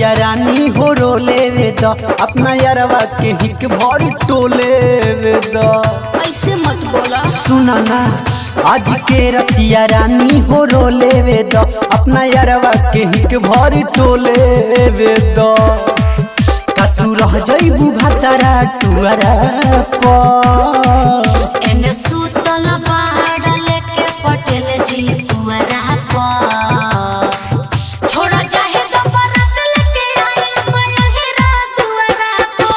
रतिया रानी हो रोले वे द अपना यारवा के हिक भर टोले वे द ऐसे मत बोला सुना ना आज के रतिया रानी हो रोले वे द अपना यारवा के हिक भर टोले वे द का तू रह जइबू भातारा टुआरा पर एने सुतल पहाड़ लेके पटेल जी पुअरा पर छोड़ा चाहे तो बरत लेके आए मयहिरा दुआरा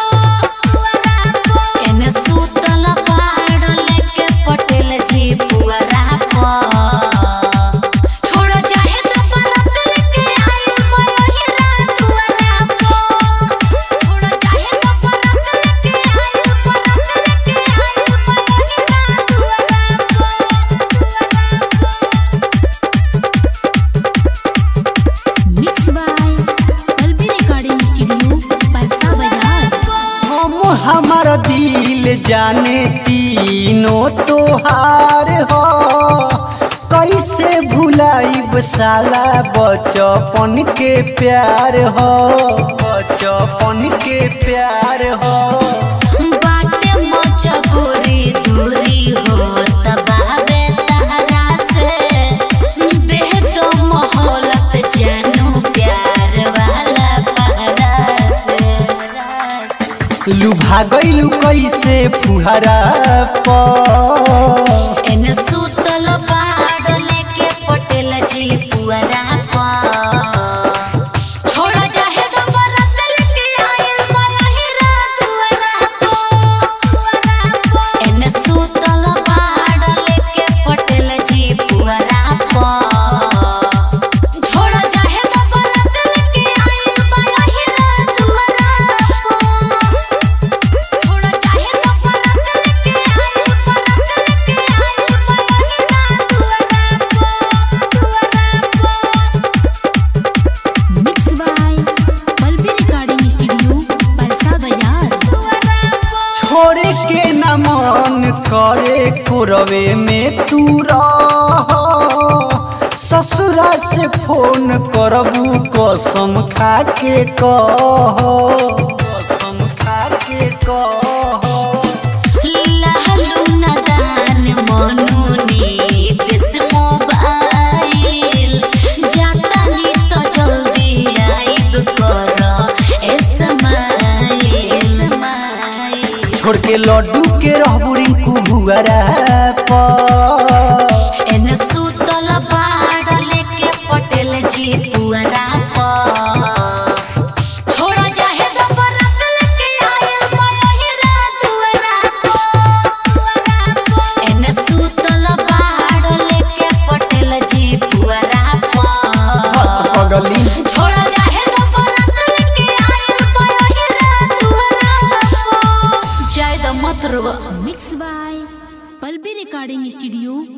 पर एने सुतल पहाड़ लेके पटेल जी पुअरा पर छोड़ा चाहे तो बरत लेके आए मयहिरा दुआरा पर छोड़ा चाहे तो बरत लेके आए बरत लेके आए मयहिरा दुआरा mix by Pallavi recording studio Parsa Bazar हम हमार दिल जाने तीनों तोहार हो कैसे भुलाइब साला बचपन के प्यार हो बचपन के प्यार हो बाटे मजबूरी दूरी हो तबाबे तहरा से देह तो मोहलत जानू प्यार वाला पहरा से लुभा गइलू कैसे फुहरा पर एने सुतल पहाड़ लेके पटेल जी पुअरा पर छोड़ा चाहे तो बरत लेके आयल मयहिरा दुआरा पर एने सुतल पहाड़ लेके पटेल जी पुअरा पर छोड़ा चाहे तो बरत लेके आयल मयहिरा दुआरा पर छोड़ा चाहे तो बरत लेके आयल बरत लेके आयल मयहिरा दुआरा पर दुआरा पर mix by Pallavi recording studio Parsa Bazar छोड़े के न मन करे कुरवे में तू रह ससुरा से फोन करबू कसम खा के कह कसम खा के कह लहलू नदान मनुनी दिस मोबाइल जाता नी तो जल्दी आइब कर एसमाइल छोड़ के लड्डू के रहबू रिंकू भुआरा पर एने सुतल पहाड़ लेके पटेल जी पुअरा पर छोड़ा चाहे तो बरत लेके आयल मयहिरा दुआरा पर एने सुतल पहाड़ लेके पटेल जी पुअरा पर पगली छोड़ा चाहे तो बरत लेके आयल मयहिरा दुआरा पर जय द मत रुआ mix by Pallavi recording studio